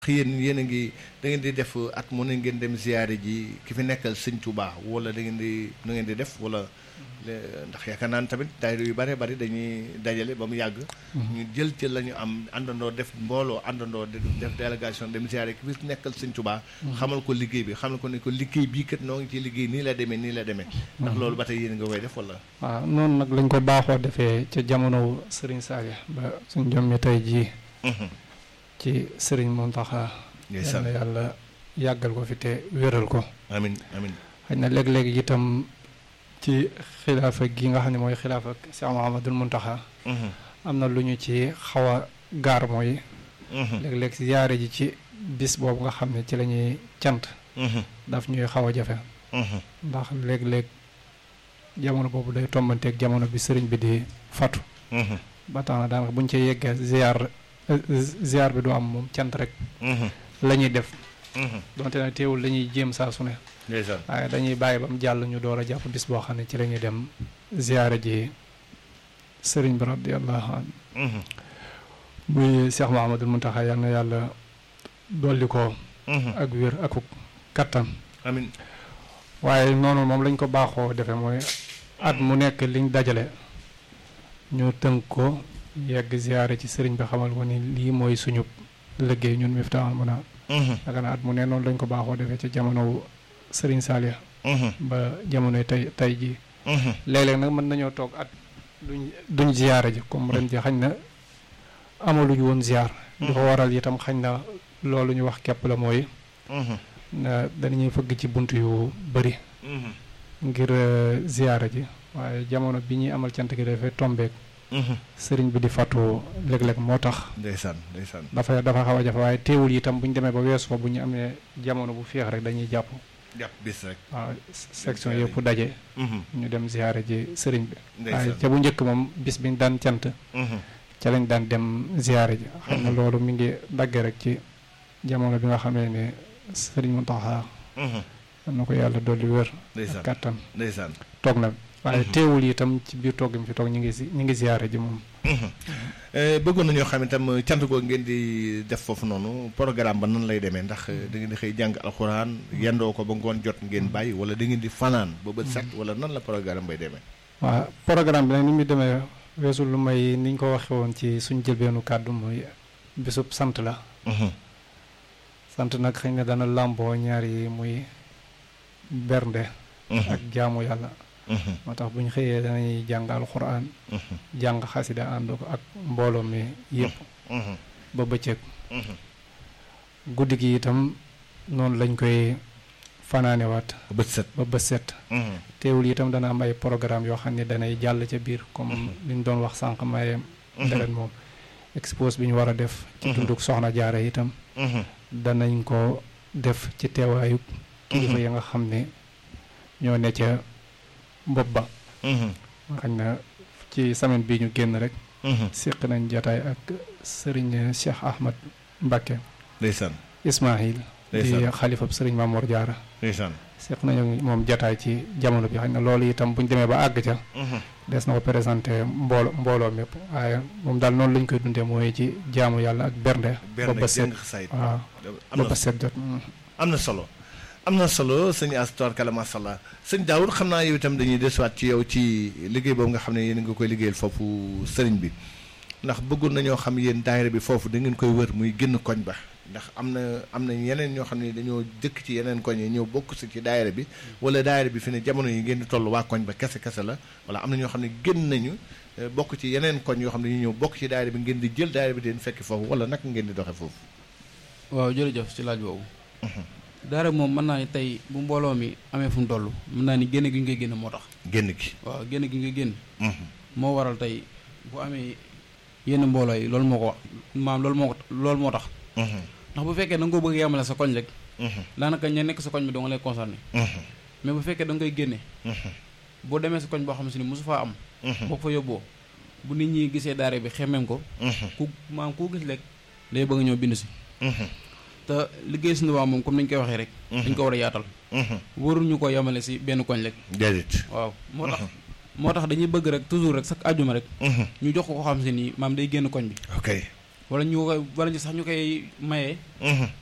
yéen yéen a ngi da ngeen di def at mu ne ngeen dem ziyaare ji ki fi nekkal sëñ Tuubaa wala da ngeen di nu ngeen di def wala ndax yaakaar naa ne tamit daayira yu bare bari dañuy dajale ba mu yàgg ñu jël ci la ñu am àndandoo def mbooloo àndandoo def délégation dem ziyaare ki fi nekkal sëñ Tuubaa xamal ko liggéey bi xamal ko ne ko liggéey bii kat noo ngi ci liggéey nii la demee nii la demee ndax loolu ba tey yéen nga koy def wala waaw noonu nag lañ ko baaxoo defee ca jamono Sëriñ Saliou ba suñ jom mi tey jii ci sëriñ Mountakha yal na yàlla yàggal ko fi te wéral ko amin amin xëy na léeg-léeg itam ci xilaafa gi nga xam ne mooy xilaafa Cheikh Mouhamadoul Mountakha am na lu ñu ci xaw a gaar mooy léeg-léeg ziyaare ji ci bis boobu nga xam ne ci la ñuy cant daf ñuy xaw a jafe ndax léeg-léeg jamono boobu day tombanteeg jamono bi sëriñ bi di fatu ba tax na daanaka buñ ci yeggee ziyaar ziar bi du am moom cant rek la ñuy def donte nag teewul lañuy jéem saa su ne waaye dañuy bàyyi ba mu jàll ñu door a jàpp bis boo xam ne ci la ñuy dem ziyaara ji sëriñ bi radiallahu an muy Cheikh Mouhamadoul Mountakha yal na yàlla dolli ko ak wér ak kattan amiin waaye noonu moom lañ ko baaxoo defee mooy at mu nekk liñ dajale ñu tënk ko yegg ziyaare ci sëriñ bi xamal ko ni lii mooy suñu liggéey ñun Miftahoul Mouna yaakaar naa at mu ne noonu lañ ko baaxoo defee ci jamono sëriñ Saliou ba jamonoy tey tey jii léeg-léeg nag mën nañoo toog at duñ duñ ziyaare ji comme ren ji xañ na amaluñu woon ziyaar di ko waral itam xañ na loolu ñu wax képp la mooy na danañuy fëgg ci bunt yu bëri ngir ziyaare ji waaye jamono bi ñuy amal cant gi dafay tombeek sëriñ bi di fàttu léeg-léeg moo tax. ndeysaan ndeysaan. dafa dafa xaw a jafe waaye teewul itam bu ñu demee ba weesu fa bu ñu amee jamono bu féex rek dañuy jàpp. jàpp bis rek. waaw section yëpp daje. ñu dem ziyaare ji sëriñ bi. ndeysaan waaye ca bu njëkk moom bis bi ñu daan cant. ca lañ daan dem ziyaare ji. xam na loolu mi ngi dagge rek ci jamono bi nga xamee ne sëriñ Mountakha. am na ko yàlla dolli wér. ndeysaan kattan ndeysaan. toog na. waaye teewul itam ci biir toog gi mu fi toog ñu ngi si ñu ngi ziyaare ji moom. bëggoon nañoo xam itam cant ko ngeen di def foofu noonu programme ba nan lay demee ndax da ngeen di xëy jàng alxuraan yendoo ko ba ngoon jot ngeen bàyyi wala da ngeen di fanaan ba bët set wala nan la programme bay demee. waaw programme bi nag ni muy demee weesu lu may ni ñu ko waxee woon ci suñ jëlbeenu kàddu mooy bisub sant la. sant nag xëy na dana làmboo ñaar yi muy bernde. ak jaamu yàlla. moo tax bu ñu xëyee danañuy jàng alxuraan jàng xasida ànd ko ak mbooloo mi yëpp ba bëccëg guddi gi itam noonu lañ koy fanaanewaat bët set ba bët set teewul itam dana am ay programme yoo xam ne danay jàll ca biir comme li ñu doon wax sànq maye deret moom expose bi ñu war a def ci dunduk soxna jaara itam danañ ko def ci teewaayu kilifa ya nga xam ne ñoo ne ca bopp ba xañ na ci semaine bii ñu génn rek séq nañ jataay ak sëriñ Cheikh Ahmad Mbacké ndeysaan Ismaahil di xalifab sëriñ Mamoor Jaara ndeysaan séq nañu moom jataay ci jamono bi xañ na loolu itam buñ demee ba àgg ca des na ko présenté mboolo mbooloo mépp waaye moom daal noonu lañ koy dundee mooy ci jaamu yàlla ak bernde ba ba set waaw ba ba set jot am na solo am na solo sëñ Astor Kala macha allah sëñ Daoud xam naa yow itam dañuy desuwaat ci yow ci liggéey boobu nga xam ne yéen nga koy liggéeyal foofu sëriñ bi ndax bëggoon nañoo xam yéen daayira bi foofu da ngeen koy wër muy génn koñ ba ndax am na am na yeneen ñoo xam ne dañoo dëkk ci yeneen koñ yi ñëw bokk si ci daayira bi wala daayira bi fi ne jamono yi ngeen di toll waa koñ ba kese kese la wala am na ñoo xam ne génn nañu bokk ci yeneen koñ yoo xam ne ñu ñëw bokk ci daayira bi ngeen di jël daayira bi di leen fekki foofu wala naka ngeen di doxe foofu waaw jërëjëf ci laaj boobu daara moom mën naa ni tey bu mbooloo mi amee fu mu toll mën naa ni génn gi ñu koy génn moo tax génn gi waaw génn gi nga génn moo waral tey bu amee yenn mbooloo yi loolu moo ko maam loolu moo ko loolu moo tax ndax bu fekkee da nga ko bëgg yemale sa koñ rek daanaka ña nekk sa koñ bi doo nga lay concerné mais bu fekkee da nga koy génne boo demee sa koñ boo xam si ni mosu faa am boo ko fa yóbboo bu nit ñi gisee daara bi xemmeem ko ku maam koo gis rek day bëgg ñëw bind si te liggéey suñu waa moom comme ni ñu koy waxee rek dañ ko war a yaatal waruñu ko yemale si benn koñ rek déedéet waaw moo tax moo tax dañuy bëgg rek toujours rek chaque àjjuma rek ñu jox ko ko xam si ni maam day génn koñ bi ok wala ñu koy wala ñu sax ñu koy maye